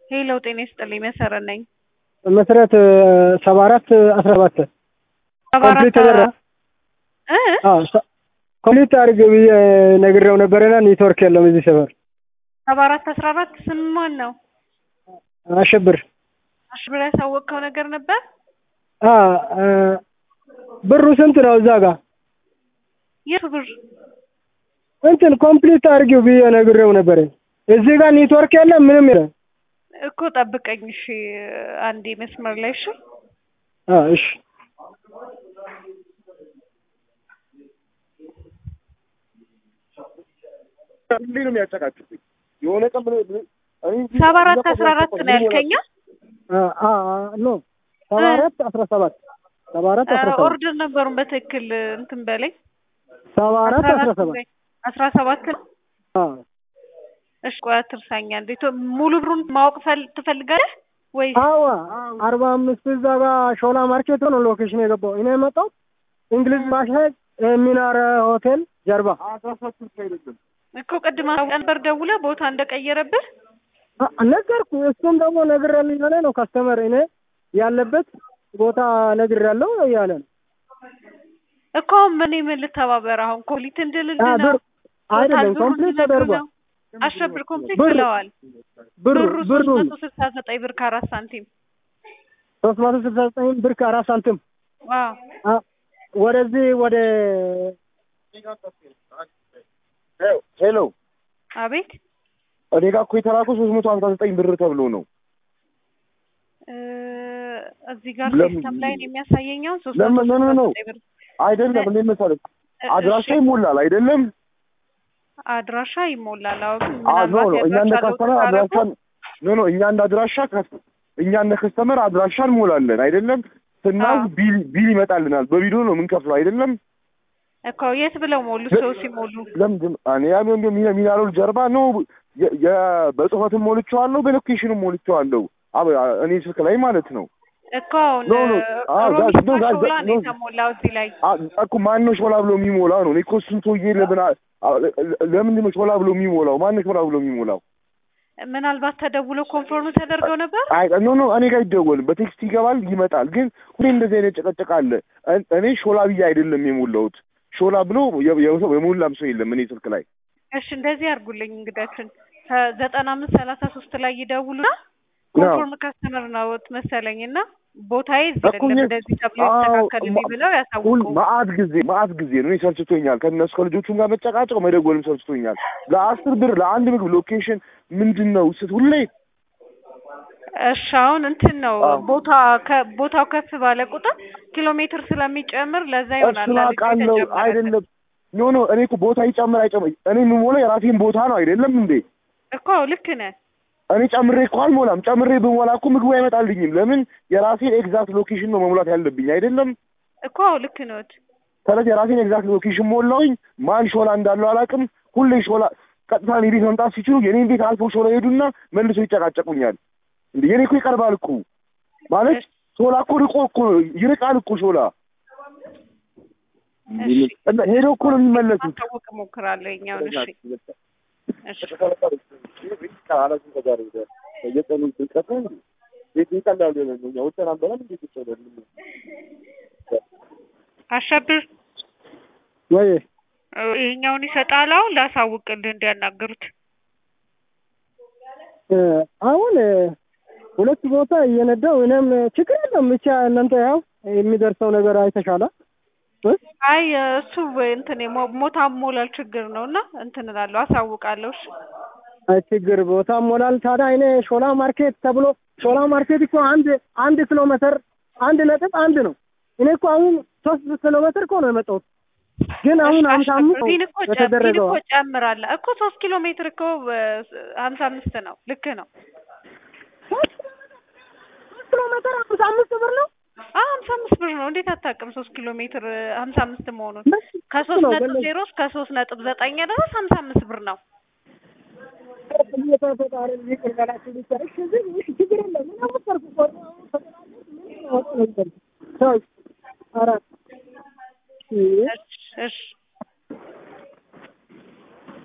ሄሎ ጤና ይስጥልኝ መሰረት ነኝ። መሰረት ሰባ አራት አስራ ሰባት ሰባ አራት ኮምፕሊት ተደረገ። እ አዎ ሰ- ኮምፕሊት አድርግ ብዬ ነግሬው ነበረና ኔትወርክ የለም እዚህ ሰፈር። ሰባ አራት አስራ አራት ስም ማን ነው? አሸብር አሽብር ያሳወቅከው ነገር ነበር? አ አ፣ ብሩ ስንት ነው እዛ ጋር? የቱ ብር? እንትን ኮምፕሊት አድርጊው ብዬ ነግሬው ነበረ። እዚህ ጋር ኔትወርክ የለም ምንም የለም። እኮ ጠብቀኝ እሺ፣ አንዴ መስመር ላይ እሺ። አ እሺ እንዴት ነው የሚያጨቃጭቁኝ? የሆነ ቀን ምን ምን- እኔ እንጂ ሰባ አራት እዛ አስራ አራት ቆይ- ነው ያልከኛ? አ አ ኖ ሰባ አራት አስራ ሰባት ሰባ አራት አስራ ሰባት ኦርደር ነበሩን በትክክል እንትን በላይ ሰባ አራት አስራ ሰባት በይ። አስራ ሰባት ነው። አ እሺ ቆይ አትርሳኛ። እንዴት ሙሉ ብሩን ማወቅ ፈል- ትፈልጋለህ ወይስ? አዋ አርባ አምስት እዛ ጋር ሾላ ማርኬት ነው ሎኬሽን የገባው። እኔ የመጣው እንግሊዝ ባሻይ ሚናር ሆቴል ጀርባ አስራ ሰባት አይደለም እኮ ቅድም አሳውቀህ ነበር ደውለህ ቦታ እንደቀየረብህ አ- ነገርኩ። እሱም ደግሞ ነግሬያለሁ እያለ ነው ካስተመር እኔ ያለበት ቦታ ነግሬያለሁ እያለ ነው። እኮ አሁን ምን ምን ልተባበር አሁን ኮምፕሊት እንድልልህ አ ነው ብር አይደለም ብሩን ኮምፕሊት እንድነግርህ ተደርጓል። ነው? አሸብር ኮምፕሊት ብር- ብለዋል። ብሩ ብሩ ሶስት ብሩ መቶ ስልሳ ዘጠኝ ብር ከአራት ሳንቲም ሶስት መቶ ስልሳ ዘጠኝ ብር ከአራት ሳንቲም ዋው አ ወደዚህ ወደ ሄሎ አቤት እኔ ጋር እኮ የተላከው ሶስት መቶ ሀምሳ ዘጠኝ ብር ተብሎ ነው እ እዚህ ጋር ለምን- ሲስተም ላይ ነው የሚያሳየኛው ሶስት ለምን- መቶ ኖ- ኖ- ኖ። ስልሳ ዘጠኝ ብር አይደለም እንዴት መሰለህ እ- አድራሻ እሺ፣ ይሞላል አይደለም አድራሻ ይሞላል። አዎ ግን አ ኖ ምናልባት ኖ እኛ እንደ የአድራሻ ለውጥ ከስተመር ካደረጉ አድራሻን ኖ ኖ እኛ እንደ አድራሻ ከስ- እኛ እንደ ከስተመር አድራሻ እንሞላለን አይደለም ስናዝ አዎ። ቢል ቢል ይመጣልናል በቪዲዮ ነው የምንከፍለው አይደለም እኮ የት ብለው ሞሉ? ሰው ሲሞሉ ለምንድን እኔ ያ ቢሆን ቢሆን ሚና- ሚናሮል ጀርባ ነው የ- የ- በጽሁፈትም ሞልቼዋለሁ በሎኬሽንም ሞልቼዋለሁ አብ- እኔ ስልክ ላይ ማለት ነው እኮ አሁን ኖ፣ ኖ። አዎ፣ ሮቢት ጋዝ- ኖ፣ ጋዝ- ሾላ ነው ኖ። የተሞላው እዚህ ላይ አ- እኮ ማን ነው ሾላ ብሎ የሚሞላው ነው እኔ እኮ እሱን ሰውዬ ለምን አ- አ- ለምንድን ነው ሾላ ብሎ የሚሞላው ማን ነው ሾላ ብሎ የሚሞላው ምናልባት ተደውሎ ኮንፎርም ተደርገው ነበር። አይ ኖ ኖ እኔ ጋር አይደወልም በቴክስት ይገባል ይመጣል ግን ሁሌ እንደዚህ አይነት ጭቅጭቅ አለ እን- እኔ ሾላ ብዬ አይደለም የሞላሁት ሾላ ብሎ የ- የሰው የሞላም ሰው የለም እኔ ስልክ ላይ እሺ እንደዚህ አድርጉልኝ እንግዳችን ከዘጠና አምስት ሰላሳ ሶስት ላይ ይደውሉና ኮንፎርም ከስተመር ነው መሰለኝ እና ቦታዬ እዚህ እኮ አይደለም እኔ- እንደዚህ ተብሎ አዎ፣ ይስተካከልልኝ ማ- ብለው ሁል ያሳውቁ። መአት ጊዜ መአት ጊዜ ነው እኔ ሰልችቶኛል ከእነሱ ከልጆቹም ጋር መጨቃጨቅ መደወልም ሰልችቶኛል ለአስር ብር ለአንድ ምግብ ሎኬሽን ምንድን ነው ስት ሁሌ እሺ አሁን እንትን ነው አዎ። ቦታ ቦታው ከፍ ባለ ቁጥር ኪሎ ሜትር ስለሚጨምር ለዛ ይሆናል እሱን አንድ ጊዜ አውቃለሁ የተጨመረ። አይደለም ኖ ኖ እኔ እኮ ቦታ ይጨምር አይጨምር እኔ የምሞላው የራሴን ቦታ ነው አይደለም እንዴ እኮ ልክ ነህ። እኔ ጨምሬ እኮ አልሞላም ጨምሬ ብሞላ እኮ ምግቡ አይመጣልኝም ለምን የራሴን ኤግዛክት ሎኬሽን ነው መሙላት ያለብኝ አይደለም እኮ ልክ ነዎት። ስለዚህ የራሴን ኤግዛክት ሎኬሽን ሞላውኝ ማን ሾላ እንዳለው አላውቅም ሁሌ ሾላ ቀጥታ እኔ ቤት መምጣት ሲችሉ የኔን ቤት አልፎ ሾላ ሄዱና መልሶ ይጨቃጨቁኛል እንዴ የኔ እኮ ይቀርባል እኮ ማለት ሾላ እኮ ርቆ እኮ ይርቃል እኮ ሾላ እሺ እና ሄደው እኮ ነው የሚመለሱት ማሳወቅ እሞክራለሁ የኛውን። እሺ እሺ አሸብር ወይ እ ይሄኛውን ይሰጣል። አሁን ላሳውቅልህ እንዲያናግሩት። እ አሁን እ ሁለት ቦታ እየነዳው እኔም ችግር የለም ብቻ እናንተ ያው የሚደርሰው ነገር አይተሻላ እ አይ እሱ እንትን የሞ- ሞታ ሞላል ችግር ነው እና እንትን እላለሁ አሳውቃለሁ። እሺ አይ ችግር ቦታ ሞላል። ታዲያ እኔ ሾላ ማርኬት ተብሎ ሾላ ማርኬት እኮ አንድ አንድ ኪሎ ሜትር አንድ ነጥብ አንድ ነው። እኔ እኮ አሁን ሶስት ኪሎ ሜትር እኮ ነው የመጣሁት። ግን አሁን እሺ፣ ሀምሳ አሸብር፣ አምስት ነው ቢን እኮ ጨ- ቢን የተደረገው። እኮ ጨምራለህ እኮ ሶስት ኪሎ ሜትር እኮ እ ሀምሳ አምስት ነው። ልክ ነው። ሶስት ኪሎ ሜትር ሀምሳ አምስት ብር ነው። አዎ ሀምሳ አምስት ብር ነው። እንዴት አታውቅም? ሶስት ኪሎ ሜትር እ ሀምሳ አምስት መሆኑን ከሶስት ነው ነጥብ ገለጽ ዜሮ እስከ ሶስት ነጥብ ዘጠኝ ድረስ ሀምሳ አምስት ብር ነው። አራት እሺ እሺ